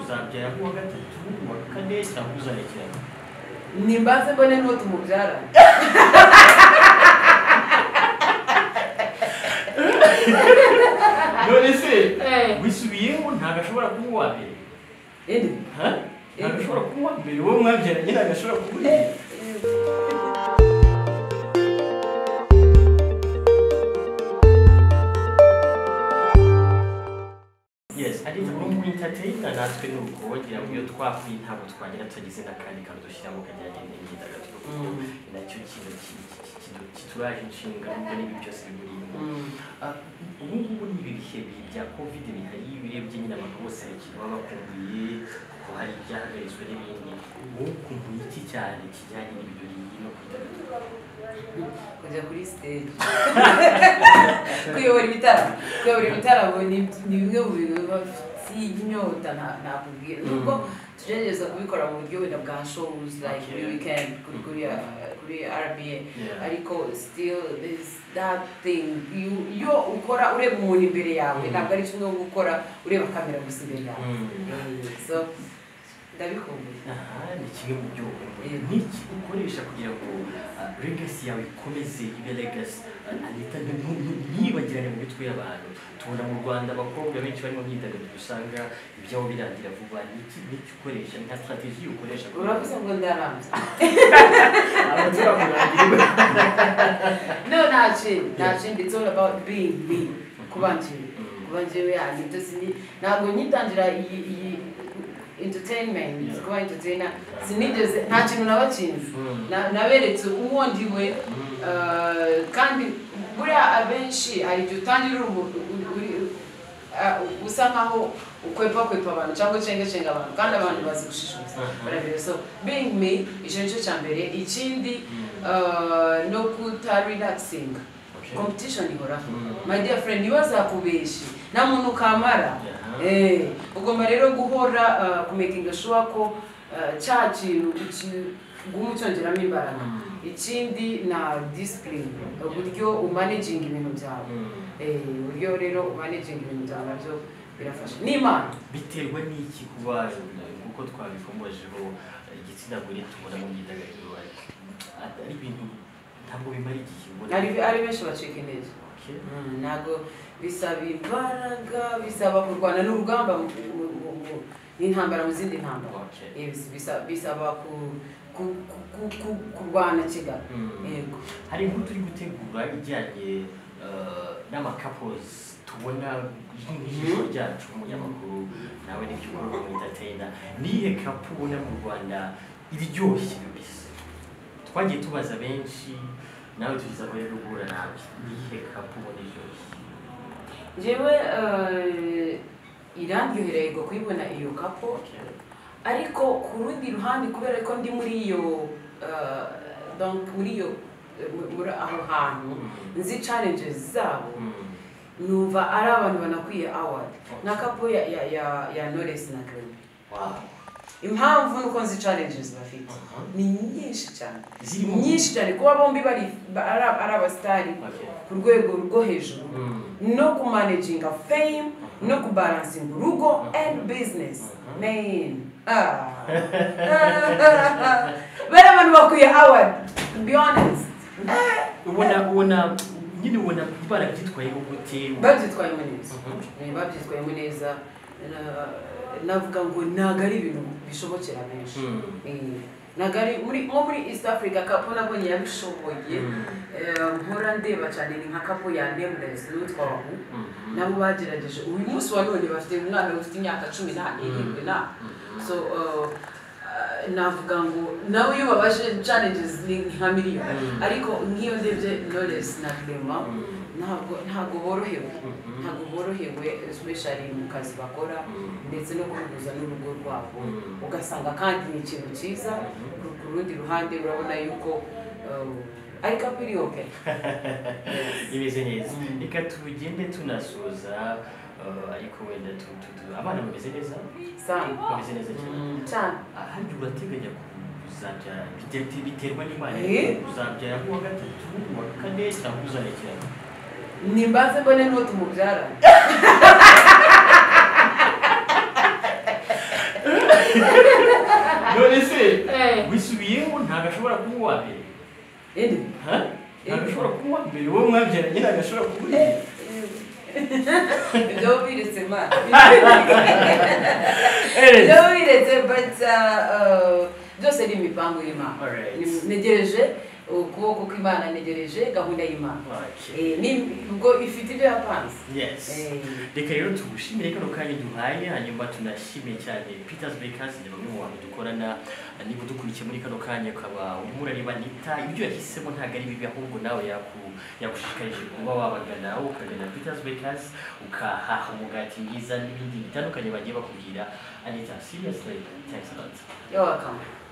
tuzabyara kuwa gatatu kuwa kane cyangwa uzayijyana nimbaze mbone n'uwo tumubyara none se Eh. wisubiyeho ntabwo ashobora kuba uwa mbere Ede. Ha? ntabwo ashobora kuba uwa mbere wowe mwabyaranye ntabwo ashobora kuba uri mbere yes ari ubu ngubu entertainer natwe ni uko wagira ngo iyo twapfuye ntabwo twagera tugize n'akandi kantu dushyiramo kajyanye n'imyidagaduro kuko Mm. nacyo kintu ki- ki- ki- kidu- kituraje inshinga kuko n'ibi byose bimurimo ubu ngubu ni ibi bihe bibi bya covid bihari iyo ubirebye nyine abantu bose bakiri baba bakumbuye kuko hari ibyahagarizwa n'ibindi wowe ukumbuye iki cyane kijyanye n'ibirori no kwidagadura kujya kuri stage kuyobora ibitaramo kuyobora ibitaramo ni ni bimwe mu bintu biba by'inyota nta- nakubwira nubwo tugerageza kubikora mu buryo wenda bwa shows like kuri Okay. weekend kuri kuri uh, kuri RBA Yeah. ariko still is that thing You- iyo ukora ureba umuntu imbere yawe Mm. ntabwo ari kimwe nko gukora ureba kamera gusa imbere yawe Mm. so ndabikumbuye aha ni kimwe mu byo ukora. n'iki ukoresha kugira ngo ah, legacy yawe ikomeze ibe legacy anita ntibagirane mu mitwe y'abantu tubona mu rwanda abakobwa benshi bari mu myidagaduro usanga ibyabo birangira vuba n'iki n'iki ukoresha nka strategy ukoresha uravuze ngo ndarambye abatura kurangirwa No, not shame. Not shame. It's all about being me. Kubanjiri. Kubanjiri and it doesn't need. Now, when you tangira iyi iyi entertainment, Yeah. kuba entertainer, sinigeze nta kintu nabakinze. Na- Naberetse uwo ndiwe eh, kandi buriya abenshi hari igihe utangira uri umuntu uri- uri- ah, usa nkaho ukwepa kwepa abantu cyangwa ucengacenga abantu kandi abantu bazi gushishoza Mhm. barabireba so being me icyo ni cyo cya mbere ikindi Mhm. eh, no kuta relaxing competition ihoraho Mhm. my dear friend niba zakubeshye nta muntu ukamara Aha. Eh, ugomba rero guhora eh, kumakinga sure ko eh, cya kintu uki- uguma ucyongeramo imbaraga Mhm. ikindi na discipline uburyo umanaginga ibintu byawe Eh, uburyo rero umanaginga ibintu byawe nabyo birafasha n'imana biterwa n'iki kuba kuko twabikomojeho igitsina gore tubona mu myidagaduro ariko ari ibintu ntabwo bimara igihe ubona ari ari benshi bacika intege Okay. Mm, ntabwo bisaba imbaraga bisaba kurwana n'urugamba mu- mu- mu- mu- n'intambara mu zindi ntambara Okay. Eh, bis- bisa- bisaba ku- ku- ku- ku- ku- kurwana kigali Mm. yego hari inkuru turi gutegura ijyanye eh, n'amakapozi tubona nk'ijisho ryacu umunyamakuru nawe n'ibyo ukora mu entertainer ni iyihe kapu ubona mu rwanda iryoshye kabisa twagiye tubaza benshi nawe tugize aho rero guhura nawe ni iyihe kapu ubona iryoshye njyewe eh, irandyohereye ngo kuyibona iyo kapo ariko ku rundi ruhande kubera ko ndi muri iyo eh, donc muri iyo eh, mu- muri aho hantu nzi challenges zabo Mm. numva ari abantu banakwiye award nka kapo ya ya ya, ya Knowless na Clement Wow. impamvu nuko nzi challenges bafite Aha. ni nyinshi cyane Zirimo- nyinshi cyane kuba bombi bari ba- ari- ari abasitari Okay. ku rwego rwo hejuru Mm. no kumanaginga fame no kubalansinga urugo and business Mhm. man Ah. bari abantu bakwiye award to be honest ubona ubona nyine ubona barabyitwayeho gute babyitwayemo neza Mhm. Eh, babyitwayemo neza Na- navuga ngo ntabwo ari ibintu bishobokera benshi Mm. Eh, ntabwo ari muri nko muri east africa kapo nabonye yabishoboye Mm. Eh, mpora ndeba cyane ni nka kapo ya nameless n'utwa wahu Mhm. nabo bagerageje uyu munsi wa none bafite umwana ufite imyaka cumi n'ane irindwi na so uh, uh, navuga ngo nawe iyo babashe challenges ni nka miliyoni Mm. ariko nk'iyo ndebye knowless na clema Mm. ntabwo ntabwo borohewe Mhm. ntabwo borohewe especially mu kazi bakora Mm. ndetse no guhuza n'urugo rwabo Mm. ugasanga kandi ni ikintu cyiza ku- ku rundi ruhande urabona yuko um, ari kapo iri okay imeze neza reka tugende tunasoza eh, ariko wenda tu- tu- tu- abana bameze neza sana bameze neza cyane cyane ahandi urateganya kuzabyara bite- biterwa n'imana Eh? uzabyara kuwa gatatu kuwa kane cyangwa uzarekerana nimbaze mbone n'uwo tumubyara none se Eh. wisubiyeho ntabwo ashobora kuba uwa mbere Ede. Ha? ntabwo ashobora kuba uwa mbere wowe mwabyaranye ntabwo ashobora kuba uri mbere Ibyo wiretse ma. Eh. Ibyo wiretse but uh, uh, byose ni imipango y'Imana. Alright. Ni- Ntegereje ukuboko kw'Imana ntegereje gahunda y'Imana. Okay. Eh, ni ubwo ifite ibyo yapanze. yes reka rero tugushimire kano kanya duhaye hanyuma tunashimire cyane peters bakers ni bamwe mu bantu dukorana niba udukurikiye muri kano kanya ukaba urimo urareba nita ibyo yahisemo ntabwo ari bibi ahubwo nawe yaku- yagushishikarije kuba wabagana aho ukagana peters bakers ukahaha umugati mwiza n'ibindi bitandukanye bagiye bakubwira anita seriously thanks a lot You're welcome.